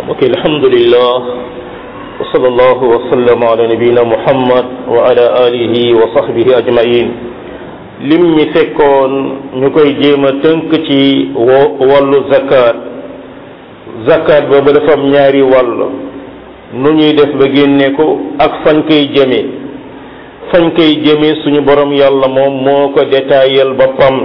ok alhamdulillah wa sallallahu wa sallam ala nabiyina muhammad wa ala alihi wa sahbihi ajmain lim ñi fekkoon ñu koy jéem a tënk ci wàllu zakat zakat boobu dafa am ñaari wàll nu ñuy def ba génne ko ak fañ koy jëme fañ koy jëme suñu borom yàlla moom moo ko détaayal boppam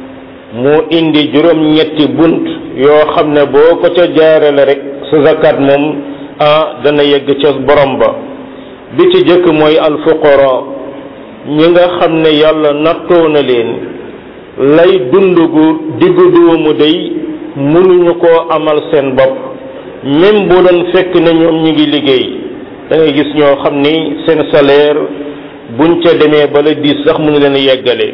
moo indi juróom-ñetti bunt yoo xam ne boo ko ca jaarale rek sa zakat moom ah dana yegg ca borom ba bi ci jëkk mooy alfuqara ñi nga xam ne yàlla nattoo na leen lay dund gu diggu doomu day mënuñu koo amal seen bopp même bu doon fekk na ñoom ñi ngi liggéey da ngay gis ñoo xam ni seen salaire buñ ca demee bala diis sax mënu leen yeggale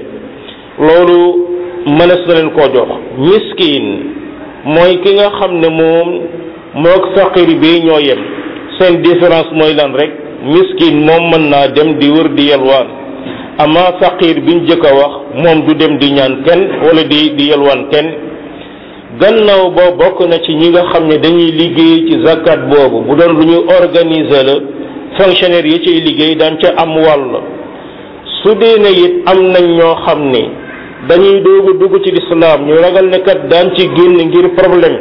loolu mënees na leen koo jox miskin mooy ki nga xam ne moom mook faqir bi ñoo yem seen différence mooy lan rek miskin moom mën naa dem di wër di yelwaan ama faqir biñ jëkk a wax moom du dem di ñaan kenn wala di di yelwaan kenn gannaaw boo bokk na ci ñi nga xam ne dañuy liggéey ci zakat boobu bu doon lu ñu organiser la fonctionnaire yi ciy liggéey daan ca am wàll su dee ne it am nañ ñoo xam ne dañuy doogu dugg ci lislaam ñu ragal ne kat daan ci génn ngir problème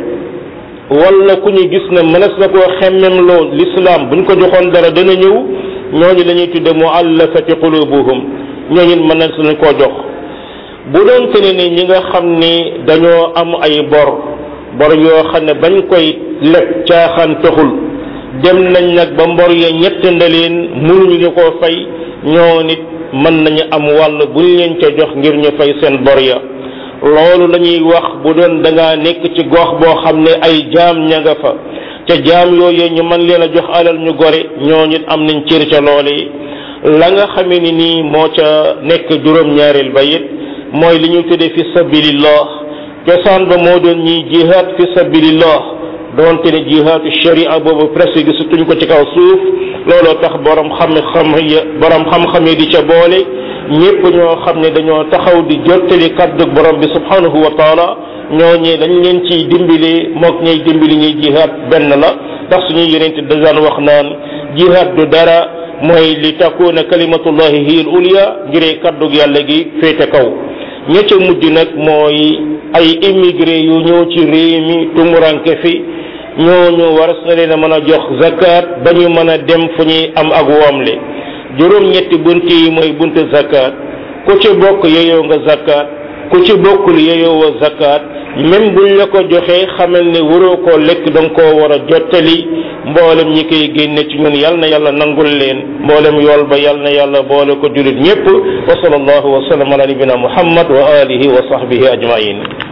wala ku ñu gis ne mënees na koo xemmem loo lislaam buñ ko joxoon dara dana ñëw ñooñu la ñuy tudde muallafati qulubuhum ñooñu mën nañ leen koo jox bu doon te ne ni ñi nga xam ni dañoo am ay bor bor yoo xam ne bañ koy leb caaxaan taxul dem nañ nag ba mbor ya ñett ndaleen mënuñu ñu koo fay ñoo nit mën nañu am wàll buñ leen ca jox ngir ñu fay seen bor ya loolu la ñuy wax bu doon da ngaa nekk ci gox boo xam ne ay jaam ña nga fa ca jaam yooyu ñu mën leen a jox alal ñu gore ñoo nit am nañ cër ca loole la nga xamee ni nii moo ca nekk juróom-ñaareel ba it mooy li ñu tuddee fi sabilillah cosaan ba moo doon ñiy jihaad fi sabilillah doonte ne jihaadu sharia boobu presque gisatuñ ko ci kaw suuf looloo tax borom xam-xam ya borom xam-xam yi di ca boole ñépp ñoo xam ne dañoo taxaw di jottali kaddu borom bi subhanahu wa taala ñooñee dañ leen ciy dimbali mook ñuy dimbali ñuy jihaad benn la ndax suñuy yonente dajaan wax naan jihaad du dara mooy li takuna kalimatullahi hiya al ulya ngiree kaddu yàlla gi féete kaw ña ca mujj nag mooy ay immigré yu ñëw ci réew mi tumuranke fi ñooñu war na leen a mën a jox zakat ba ñu mën a dem fu ñuy am ak woomle juróom-ñetti bunt yi mooy buntu zakat ku ci bokk yeyoo nga zakat ku ci bokkul yeyoo wa zakat même buñ la ko joxee xamal ne waroo koo lekk da nga koo war a jottali mboolem ñi koy génne ci ñun yal na yàlla nangul leen mboolem yool ba yal na yàlla boole ko julit ñépp wa sallallahu wa sallam ala nabina muhammad wa alihi wa sahbihi ajmain